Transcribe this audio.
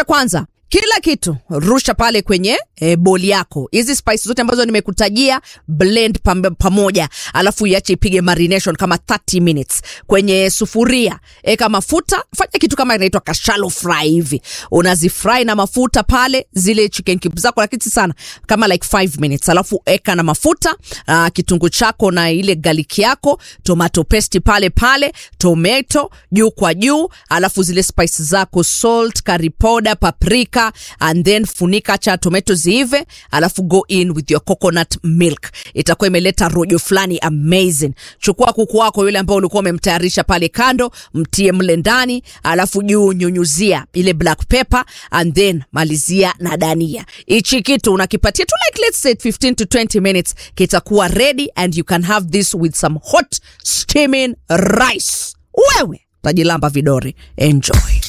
kwanza kila kitu rusha pale kwenye e, boli yako. Hizi spice zote ambazo nimekutajia blend pam, pamoja, alafu iache ipige marination kama 30 minutes kwenye sufuria. Eka mafuta, fanya kitu kama inaitwa ka shallow fry hivi, unazifry na mafuta pale zile chicken cubes zako, lakini si sana, kama like 5 minutes, alafu eka na mafuta uh, kitunguu chako na ile garlic yako, tomato paste pale pale, tomato juu kwa juu, alafu zile spice zako salt, curry powder, paprika and then funika cha tomato ziive, alafu go in with your coconut milk. Itakuwa imeleta rojo fulani amazing. Chukua kuku wako yule ambao ulikuwa umemtayarisha pale kando, mtie mle ndani, alafu juu nyunyuzia ile black pepper and then malizia na dania. Hichi kitu unakipatia tu like let's say 15 to 20 minutes, kitakuwa ready and you can have this with some hot steaming rice. Wewe utajilamba vidore. Enjoy.